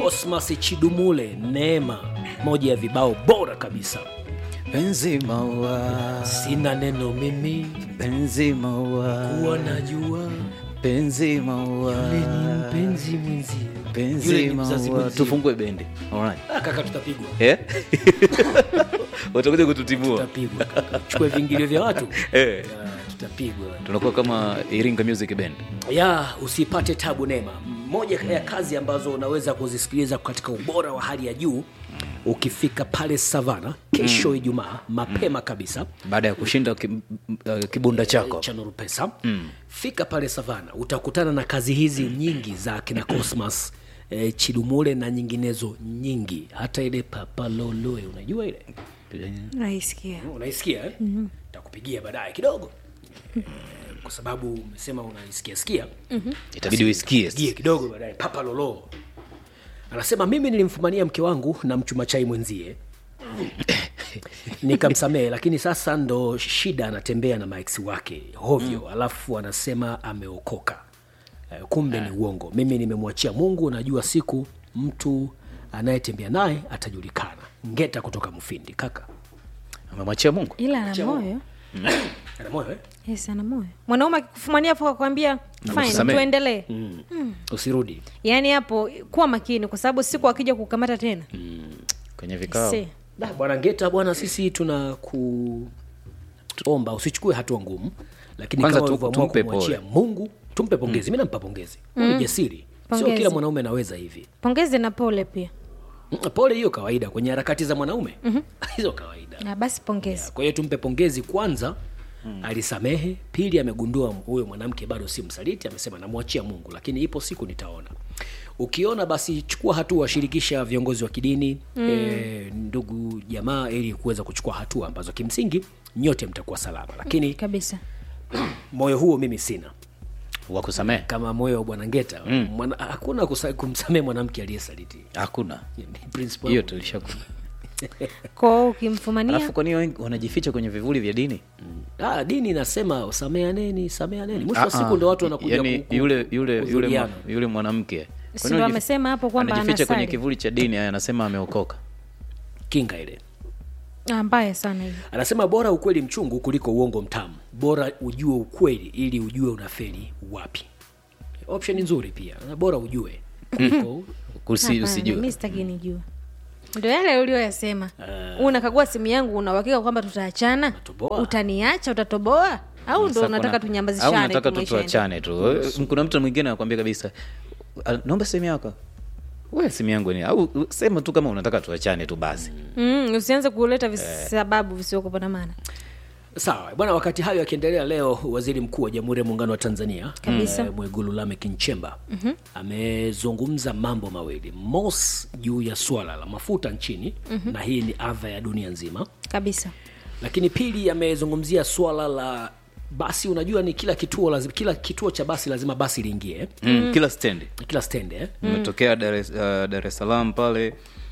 Cosmas Chidumule, Neema, moja ya vibao bora kabisa. penzi maua Sina neno mimi penzi maua kuwa najua penzi maua yule ni mpenzi mwenzie. Yule penzi ni mzazi maua mwenzie. tufungue bendi Alright. Ah, kaka, tutapigwa Eh? watakuja kututibua tutapigwa kaka. chukue vingilio vya watu Eh. Ah, tutapigwa tunakuwa kama iringa music band ya usipate tabu Neema, moja ya kazi ambazo unaweza kuzisikiliza katika ubora wa hali ya juu ukifika pale Savana kesho Ijumaa mapema kabisa baada ya kushinda ki, uh, kibunda chako cha Nuru Pesa fika pale Savana, utakutana na kazi hizi nyingi za kina Cosmas eh, Chidumule na nyinginezo nyingi, hata ile papaloloe unajua ile naisikia unaisikia eh? mm-hmm. takupigia baadaye kidogo eh, kwa sababu umesema unaisikia sikia itabidi uisikie gie kidogo baadaye papa lolo anasema mimi nilimfumania mke wangu na mchuma chai mwenzie nikamsamehe lakini sasa ndo shida anatembea na max wake hovyo mm. alafu anasema ameokoka Eh, kumbe ni uongo mimi nimemwachia mungu najua siku mtu anayetembea naye atajulikana ngeta kutoka mfindi kaka amemwachia mungu ila ana moyo ana moyo eh? yes ana moyo mwanaume akikufumania hapo akakwambia fine Amekusamehe. tuendelee usirudi yaani hapo kuwa makini kwa sababu siku akija kukamata tena kwenye vikao Se. Da, bwana ngeta bwana sisi tuna kuomba usichukue hatua ngumu lakini Kwanza kama tu- ulivyoamua tumpe kumwachia mungu tumpe pongezi mi nampa pongezi mm. ni jasiri sio Pongezi. kila mwanaume anaweza hivi pongezi na pole pia Mm, pole hiyo kawaida kwenye harakati za mwanaume hizo kawaida na basi pongezi kwa hiyo tumpe pongezi kwanza mm. alisamehe pili amegundua huyo mwanamke bado si msaliti amesema namwachia mungu lakini ipo siku nitaona ukiona basi chukua hatua shirikisha viongozi wa kidini mm. e, ndugu jamaa ili kuweza kuchukua hatua ambazo kimsingi nyote mtakuwa salama lakini kabisa moyo huo mimi sina wa kusamehe kama moyo wa bwana ngeta mm. mwana, hakuna kusa- kumsamehe mwanamke aliyesaliti hakuna Ni principle hiyo yangu. tulishaku kwao ukimfumania alafu kwani wengi wanajificha kwenye vivuli vya dini ah, dini inasema sameaneni sameaneni mwisho wa Ah, siku ah. ndo watu wanakuja Yaani ku- ku- yule yule yule mwa- kudhuriana. yule mwanamke Si Kwani ndo unajif- amesema hapo kwamba anajificha kwenye anasali? kivuli cha dini aya, anasema ameokoka kinga ile Ah, mbaya sana hiyo anasema bora ukweli mchungu kuliko uongo mtamu bora ujue ukweli ili ujue unafeli wapi option nzuri pia Na bora ujue kuliko Kusi, Hapana, usijue mi sitaki nijua ndo yale ulioyasema unakagua simu yangu unauhakika kwamba tutaachana Natoboa. utaniacha utatoboa au ndo Sasa unataka kuna- au tunyambazishane unataka tu tu maisha yaende? tuachane tu kuna mtu mwingine anakwambia kabisa "Ah, naomba simu yako we simu yangu ni au u- sema tu kama unataka tuachane tu basi mm, usianze kuleta visababu visiokuwa na maana sawa bwana wakati hayo yakiendelea leo waziri mkuu wa jamhuri ya muungano wa tanzania Kabisa. eh, mwegulu lamek nchemba mm-hmm. amezungumza mambo mawili mos juu ya swala la mafuta nchini mm-hmm. na hii ni adha ya dunia nzima kabisa lakini pili amezungumzia swala la basi unajua ni kila kituo lazima, kila kituo cha basi lazima basi liingie eh? mm. kila stendi kila stendi eh? umetokea Dar es uh, Dar es Salaam pale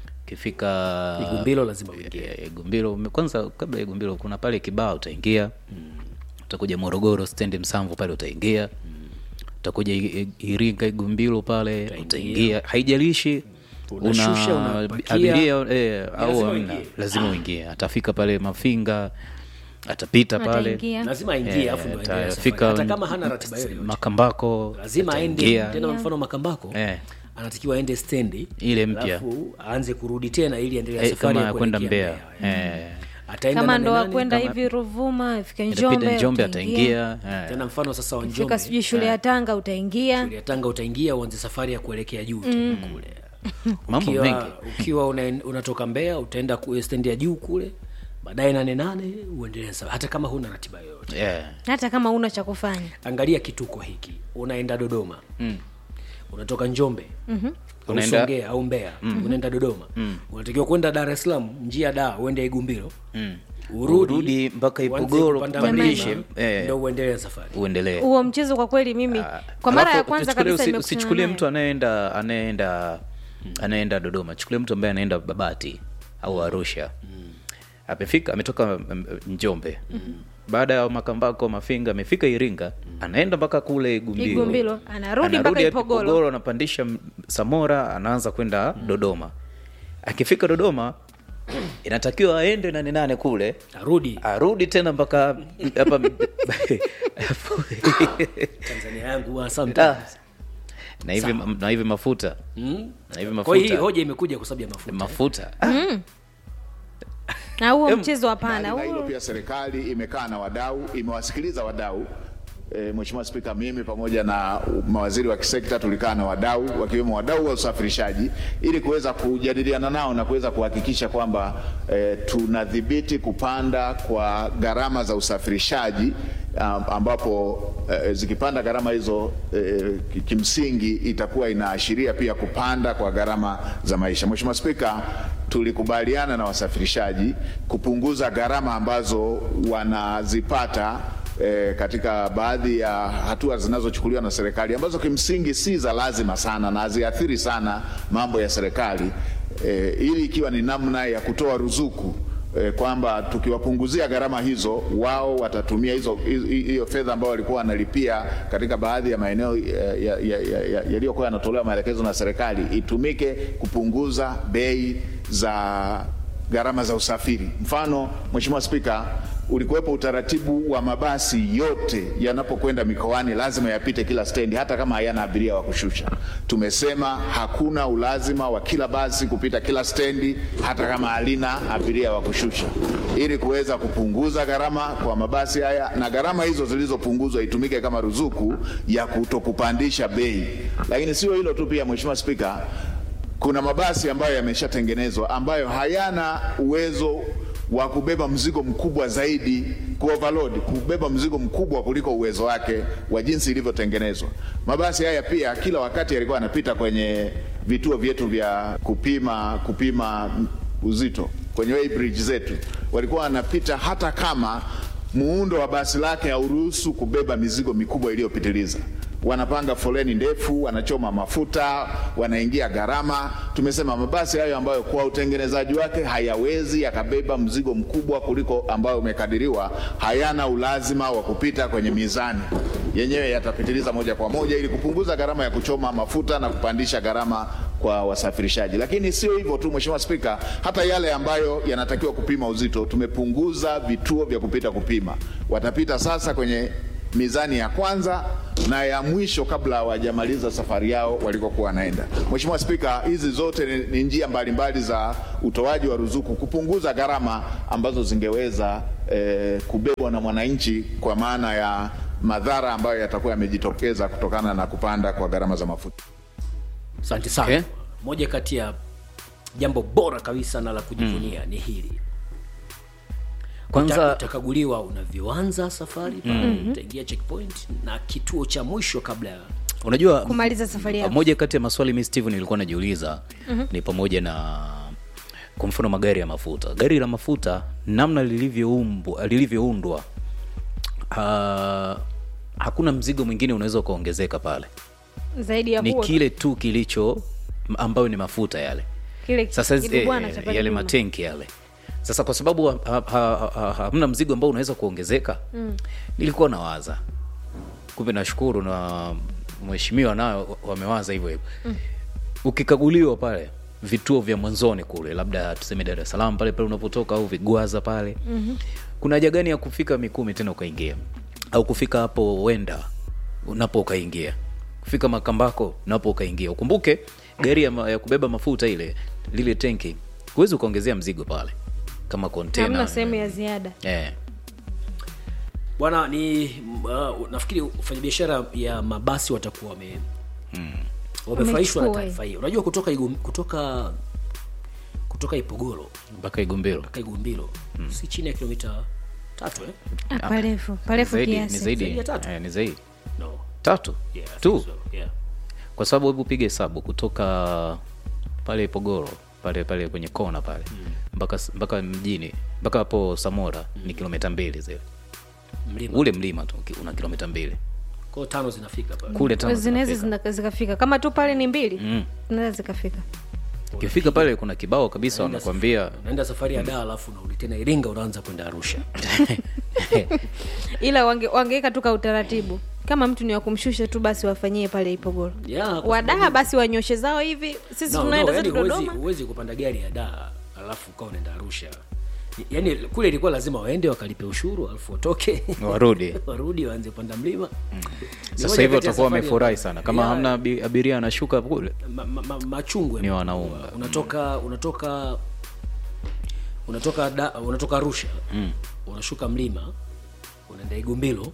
ukifika igumbilo lazima uingie Eh, Igumbilo ume- kwanza kabla ya Igumbilo kuna pale Kibaa utaingia utakuja Morogoro stendi Msamvu pale utaingia utakuja I- I- Iringa Igumbilo pale utaingia haijalishi Unashusha, una unapakia. abiria eh, au lazima hamna uingie. lazima uingie atafika pale Mafinga atapita pale ataingia lazima aingie afu ndo aendelee safari. atafika hata kama hana ratiba yoyote Makambako lazima aende ataingia. tena mfano makambako Eh. anatakiwa aende stendi Ile mpya. alafu aanze kurudi tena ili endelee na Eh, safari kama ya ya kwenda kuelekea Mbeya eh. ataenda kama na ndo nani? wakwenda kama- hivi ruvuma fika Itapita njombe Njombe utaingia. ataingia eh. tena mfano sasa wa fika Njombe sijui shule ya tanga utaingia shule ya Tanga utaingia uanze safari ya kuelekea juu tena kule mambo mengi ukiwa, ukiwa una, unatoka Mbeya utaenda ku- stendi ya juu kule baadaye nane nane uendelee sawa hata kama huna ratiba yoyote yeah. hata kama una cha kufanya angalia kituko hiki unaenda dodoma mm. unatoka njombe mm-hmm. Unaenda- Songea au Mbeya mm. unaenda Dodoma mm. unatakiwa kwenda Dar es Salaam njia da uende Igumbilo mm. urudi, Urudi mpaka uanze Ipogoro, kupanda kupandishe, mlima, eh. ndo uendelee safari uendelee huo mchezo kwa kweli mimi kwa mara ya Alafu, kwanza tuchukulie- kabisa usi- nimekutana usichukulie naye. mtu anayeenda anayeenda anayeenda dodoma chukulie mtu ambaye anaenda babati au arusha amefika ametoka mm, njombe baada ya makambako mafinga amefika iringa anaenda mpaka kule igumbilo Igumbilo, anarudi mpaka hadi Ipogolo. anapandisha m- samora anaanza kwenda dodoma akifika dodoma inatakiwa aende nane nane kule arudi arudi tena mpaka hapa tanzania yangu huwa Ah, sometimes na hivi na hivi mafuta Mm. na hivi kwa hiyo hii mafuta hoja imekuja kwa sababu ya mafuta mafuta na huo Em, mchezo hapana Mbali na hilo huo pia serikali imekaa na wadau, imewasikiliza wadau. E, Mheshimiwa Spika, mimi pamoja na mawaziri wa kisekta tulikaa na wadau wakiwemo wadau wa usafirishaji ili kuweza kujadiliana nao na kuweza kuhakikisha kwamba e, tunadhibiti kupanda kwa gharama za usafirishaji am- ambapo e, zikipanda gharama hizo e, ki- kimsingi itakuwa inaashiria pia kupanda kwa gharama za maisha. Mheshimiwa Spika, tulikubaliana na wasafirishaji kupunguza gharama ambazo wanazipata E, katika baadhi ya hatua zinazochukuliwa na serikali ambazo kimsingi si za lazima sana na haziathiri sana mambo ya serikali e, ili ikiwa ni namna ya kutoa ruzuku e, kwamba tukiwapunguzia gharama hizo wao watatumia hizo hizo- hiyo fedha ambayo walikuwa wanalipia katika baadhi ya maeneo yaliyokuwa ya, ya, ya, ya, yaliyokuwa yanatolewa maelekezo na serikali itumike kupunguza bei za gharama za usafiri. Mfano, Mheshimiwa Spika, ulikuwepo utaratibu wa mabasi yote yanapokwenda mikoani lazima yapite kila stendi, hata kama hayana abiria wa kushusha. Tumesema hakuna ulazima wa kila basi kupita kila stendi, hata kama halina abiria wa kushusha, ili kuweza kupunguza gharama kwa mabasi haya, na gharama hizo zilizopunguzwa itumike kama ruzuku ya kutokupandisha bei. Lakini sio hilo tu, pia Mheshimiwa Spika, kuna mabasi ambayo yameshatengenezwa ambayo hayana uwezo wa kubeba mzigo mkubwa zaidi ku overload, kubeba mzigo mkubwa kuliko uwezo wake wa jinsi ilivyotengenezwa. Mabasi haya pia kila wakati yalikuwa yanapita kwenye vituo vyetu vya kupima kupima uzito kwenye weighbridge zetu, walikuwa wanapita hata kama muundo wa basi lake hauruhusu kubeba mizigo mikubwa iliyopitiliza wanapanga foleni ndefu, wanachoma mafuta, wanaingia gharama. Tumesema mabasi hayo ambayo kwa utengenezaji wake hayawezi yakabeba mzigo mkubwa kuliko ambayo umekadiriwa, hayana ulazima wa kupita kwenye mizani, yenyewe yatapitiliza moja kwa moja ili kupunguza gharama ya kuchoma mafuta na kupandisha gharama kwa wasafirishaji. Lakini sio hivyo tu, Mheshimiwa Spika, hata yale ambayo yanatakiwa kupima uzito tumepunguza vituo vya kupita kupima, watapita sasa kwenye mizani ya kwanza na ya mwisho kabla hawajamaliza safari yao walikokuwa wanaenda. Mheshimiwa Spika, hizi zote ni, ni njia mbalimbali za utoaji wa ruzuku kupunguza gharama ambazo zingeweza eh, kubebwa na mwananchi kwa maana ya madhara ambayo yatakuwa yamejitokeza kutokana na kupanda kwa gharama za mafuta. asante sana Okay. moja kati ya jambo bora kabisa na la kujivunia ni hili kwanza Uta- utakaguliwa unavyoanza safari pale utaingia checkpoint na kituo cha mwisho kabla ya unajua kumaliza safari yako moja kati ya maswali mi steve nilikuwa najiuliza ni pamoja na kwa mfano magari ya mafuta gari la mafuta namna lilivyoumbwa lilivyoundwa uh, hakuna mzigo mwingine unaweza ukaongezeka pale zaidi ya ni huo kile tu kilicho ambayo ni mafuta yale kile sasa kibubwana cha eh, pale yale nyuma. matenki yale sasa kwa sababu ha- ha- ha- ha- hamna mzigo ambao unaweza kuongezeka mm. nilikuwa nawaza kumbe nashukuru na mheshimiwa nayo wamewaza hivyo hivyo mm. ukikaguliwa pale vituo vya mwanzoni kule labda tuseme dar es salaam pale pale unapotoka au vigwaza pale mm-hmm. kuna haja gani ya kufika mikumi tena ukaingia au kufika hapo wenda unapo ukaingia kufika makambako napo ukaingia ukumbuke gari ya, ma, ya kubeba mafuta ile lile tenki huwezi ukaongezea mzigo pale kama hamna kontena sehemu ya ziada eh. bwana ni uh, nafikiri wafanyabiashara ya mabasi watakuwa wame wamefurahishwa na Wamechukua, taarifa hii unajua kutoka Igum, kutoka kutoka ipogoro mpaka igumbiro mpaka igumbilo si chini ya kilomita tatu eh? Ah, parefu parefu zaidi, ni kiasi zaidi, Zaidi ya tatu? eh, ni zaidi no. tatu yeah, I tu think so. yeah. kwa sababu hebu piga hesabu kutoka pale pogoro pale pale kwenye kona pale mpaka mpaka mjini mpaka hapo samora ni kilomita mbili zile mlima ule mlima tu ki- una kilomita mbili kwao tano zinafika pale kule tano zinaweza zinafika. zina- zikafika kama tu pale ni mbili zinaweza zikafika ukifika pale kuna kibao kabisa wanakwambia unaenda safari ya daa alafu unarudi tena iringa unaanza kwenda arusha ila wange, wangeweka tu ka utaratibu kama mtu ni wa kumshusha tu basi wafanyie pale ipogoro Yeah, kwa wadaa basi wanyoshe zao hivi sisi No, tunaenda no, zetu yani huwezi- dodoma huwezi kupanda gari ya daa alafu ukawa unaenda arusha yaani kule ilikuwa lazima waende wakalipe ushuru alafu watoke warudi warudi waanze kupanda mlima Ni sasa moja hivi kati ya watakuwa safari wamefurahi ya- sana kama ya- hamna abi- abiria anashuka kule ma, ma, ma, machungu Ni yamekuwa. wanaunga. unatoka unatoka unatoka da, unatoka arusha Mm. unashuka mlima unaenda igumbilo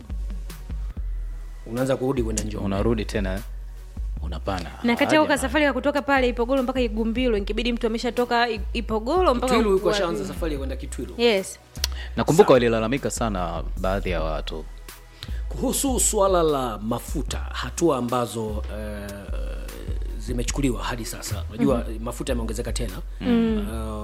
unaanza kurudi kwenda njombe unarudi tena unapana na kati yako Haja. ka safari ya kutoka pale ipogoro mpaka igumbilo inkibidi mtu ameshatoka I- ipogoro mpaka twilu yuko wa- ashaanza safari ya kwenda kitwilu yes nakumbuka walilalamika sana baadhi ya watu kuhusu swala la mafuta hatua ambazo uh, zimechukuliwa hadi sasa unajua mm-hmm. mafuta yameongezeka tena mm.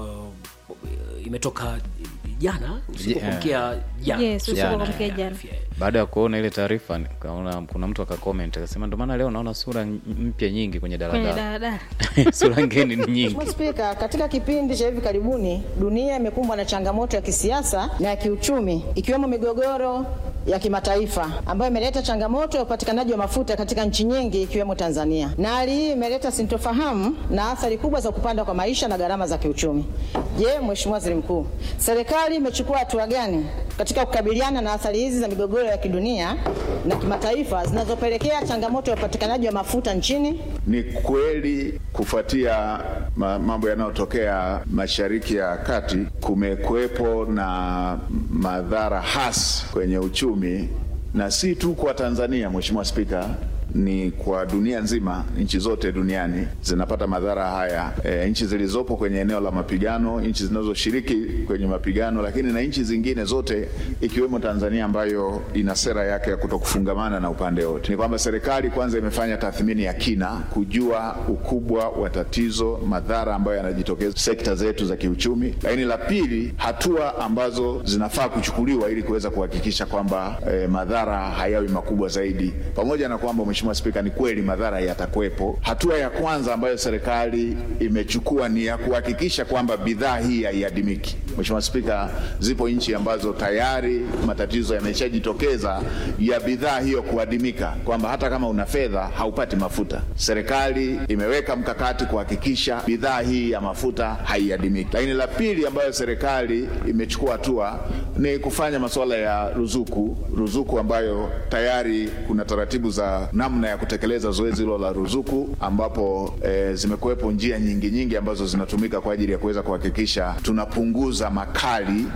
uh, imetoka jana usiku Je- kuamkia jana Yes, usiku Jana, kuamkia jana. baada ya kuona ile taarifa nikaona kuna mtu akacomment akasema ndio maana leo naona sura n- mpya nyingi kwenye kwenye daladala daladala sura ngeni ni nyingi Mheshimiwa Spika, katika kipindi cha hivi karibuni dunia imekumbwa na changamoto ya kisiasa na ya kiuchumi ikiwemo migogoro ya kimataifa ambayo imeleta changamoto ya upatikanaji wa mafuta katika nchi nyingi ikiwemo Tanzania, na hali hii imeleta sintofahamu na athari kubwa za kupanda kwa maisha na gharama za kiuchumi. Je, Mheshimiwa Waziri Mkuu, serikali imechukua hatua gani katika kukabiliana na athari hizi za migogoro ya kidunia na kimataifa zinazopelekea changamoto ya upatikanaji wa mafuta nchini? Ni kweli kufuatia ma- mambo yanayotokea Mashariki ya Kati, kumekuwepo na madhara hasi kwenye uchumi, na si tu kwa Tanzania, Mheshimiwa Spika, ni kwa dunia nzima. Nchi zote duniani zinapata madhara haya, e, nchi zilizopo kwenye eneo la mapigano, nchi zinazoshiriki kwenye mapigano, lakini na nchi zingine zote ikiwemo Tanzania ambayo ina sera yake ya kutokufungamana na upande wote. Ni kwamba serikali kwanza imefanya tathmini ya kina kujua ukubwa wa tatizo, madhara ambayo yanajitokeza sekta zetu za kiuchumi, lakini la pili, hatua ambazo zinafaa kuchukuliwa ili kuweza kuhakikisha kwamba eh, madhara hayawi makubwa zaidi, pamoja na kwamba Mheshimiwa Spika, ni kweli madhara yatakuwepo. Hatua ya kwanza ambayo serikali imechukua ni ya kuhakikisha kwamba bidhaa hii haiadimiki. Mheshimiwa Spika, zipo nchi ambazo tayari matatizo yameshajitokeza ya bidhaa hiyo kuadimika, kwamba hata kama una fedha haupati mafuta. Serikali imeweka mkakati kuhakikisha bidhaa hii ya mafuta haiadimiki. Lakini la pili ambayo serikali imechukua hatua ni kufanya masuala ya ruzuku, ruzuku ambayo tayari kuna taratibu za namna ya kutekeleza zoezi hilo la ruzuku, ambapo e, zimekuwepo njia nyingi nyingi ambazo zinatumika kwa ajili ya kuweza kuhakikisha tunapunguza makali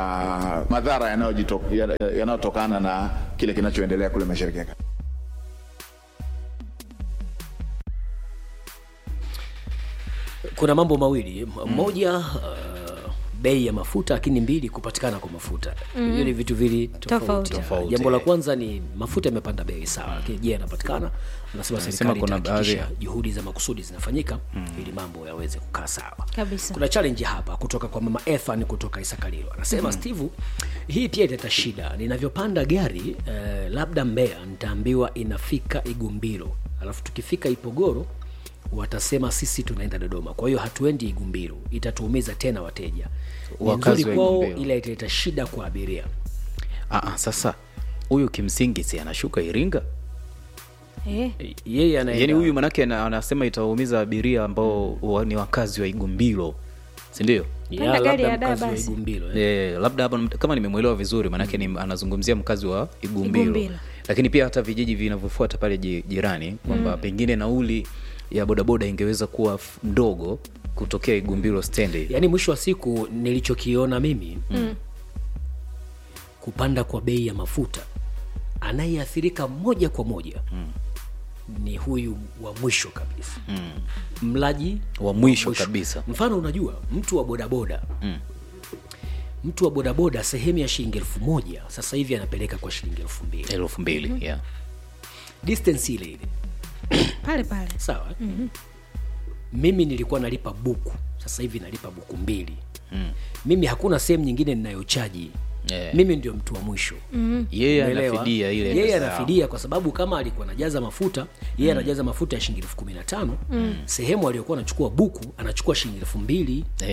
ya madhara yanayojito- ya- yanayotokana na kile kinachoendelea kule Mashariki ya Kati. kuna mambo mawili M- moja uh, bei ya mafuta lakini mbili kupatikana kwa mafuta hiyo ni vitu vili tofauti, Tofauti. Tofauti, jambo la eh. kwanza ni mafuta yamepanda bei sawa lakini je yanapatikana anasema serikali kuna itahakikisha baadhi- juhudi za makusudi zinafanyika ili mambo yaweze kukaa sawa Kabisa. kuna challenge hapa kutoka kwa mama Ethan kutoka Isakalilo anasema Steve hii pia italeta shida ninavyopanda gari eh, labda Mbeya nitaambiwa inafika Igumbiro alafu tukifika Ipogoro watasema sisi tunaenda Dodoma kwa hiyo hatuendi Igumbiro itatuumiza tena wateja ni Wakazi nzuri wa kwao Igumbiro. ila italeta shida kwa abiria ah, ah, sasa huyu kimsingi si anashuka iringa eh. yeye anaenda yaani huyu manake ana- anasema itawaumiza abiria ambao wa- ni wakazi wa igumbilo sindio Ya, Panda gari labda ya daa mkazi wa basi. Igumbilo eh. e, labda hapa kama nimemwelewa vizuri maanake ni, anazungumzia mkazi wa igumbilo, Igumbilo. lakini pia hata vijiji vinavyofuata pale ji- jirani kwamba pengine nauli ya bodaboda ingeweza kuwa f- ndogo kutokea igumbilo stendi yaani mwisho wa siku nilichokiona mimi mm. kupanda kwa bei ya mafuta anayeathirika moja kwa moja mm. ni huyu wa mwisho kabisa mm. mlaji Wa mwisho kabisa. mfano unajua mtu wa bodaboda mm. mtu wa bodaboda sehemu ya shilingi elfu moja sasa hivi anapeleka kwa shilingi elfu mbili elfu mbili yeah. distance ile ile pale pale sawa mm-hmm. mimi nilikuwa nalipa buku sasa hivi nalipa buku mbili mm. mimi hakuna sehemu nyingine ninayochaji Yeah. mimi ndio mtu wa mwisho mm. yeye anafidia ile yeye pesa yao. anafidia kwa sababu kama alikuwa anajaza mafuta yeye anajaza mafuta ya shilingi elfu kumi na tano sehemu aliyokuwa anachukua buku anachukua shilingi elfu mbili yeah.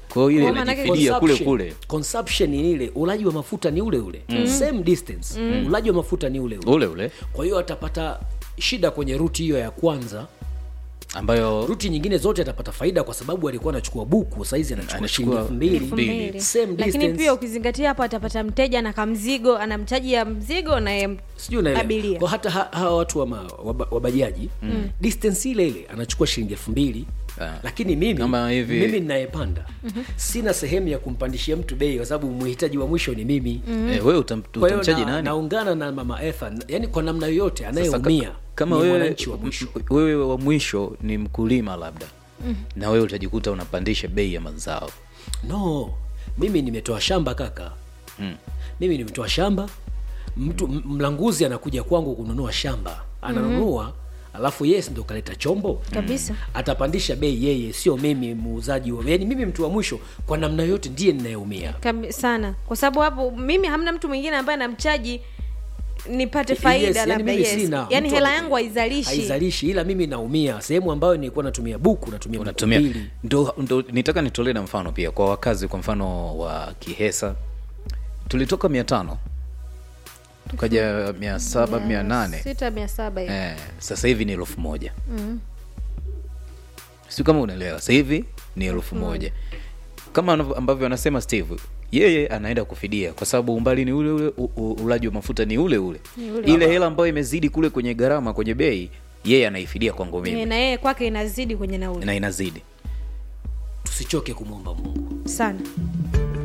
kwa hiyo ile Kwa maana yake inajifidia kule Consumption- kule consumption ni ile ulaji wa mafuta ni ule ule same distance ulaji wa mafuta ni ule ule ule ule kwa hiyo atapata shida kwenye ruti hiyo ya kwanza ambayo ruti nyingine zote atapata faida kwa sababu alikuwa anachukua buku saizi anachukua Anachukua shilingi elfu mbili elfu mbili. same lakini distance pia ukizingatia hapo atapata mteja na kamzigo ana mtaji ya mzigo na ya sijui unaelewa abiria kwa hata ha- hawa watu wa, ma, wa, ba- wa bajaji mm. distance ile ile anachukua shilingi elfu mbili Ah. lakini mimi Kama hivi- mimi ninayepanda sina sehemu ya kumpandishia mtu bei kwa sababu mhitaji wa mwisho ni mimi eh, wewe utam, kwa hiyo utamchaji na, nani naungana na mama Etha yani kwa namna yoyote Sasa anayeumia ka- kama ni wewe, mwananchi wa mwisho m- wewe wa mwisho ni mkulima labda na wewe utajikuta unapandisha bei ya mazao no mimi nimetoa shamba kaka Mm. mimi nimetoa shamba mtu m- mlanguzi anakuja kwangu kununua shamba ananunua alafu yes ndo kaleta chombo kabisa atapandisha bei yeye sio mimi muuzaji wa yani mimi mtu wa mwisho kwa namna yote ndiye ninayeumia Kabi, sana kwa sababu hapo mimi hamna mtu mwingine ambaye anamchaji nipate faida Yes, yani labda mimi yes. sina. yani Mtu hela anatumia- yangu haizalishi haizalishi ila mimi naumia sehemu ambayo nilikuwa natumia buku natumia buku unatumia mbili ndo, ndo nitaka nitolee na mfano pia kwa wakazi kwa mfano wa kihesa tulitoka mia tano tukaja mia saba mia nane sita mia saba hivi. eh, sasa hivi ni elfu moja mm. si kama unaelewa sasa hivi ni elfu moja kama anavyo- ambavyo anasema steve yeye anaenda kufidia kwa sababu umbali ni ule ule u- u- ulaji wa mafuta ni ule ule ile hela ambayo imezidi kule kwenye gharama kwenye bei yeye anaifidia kwangu mimi Eh, na yeye kwake inazidi kwenye nauli na inazidi tusichoke kumwomba mungu sana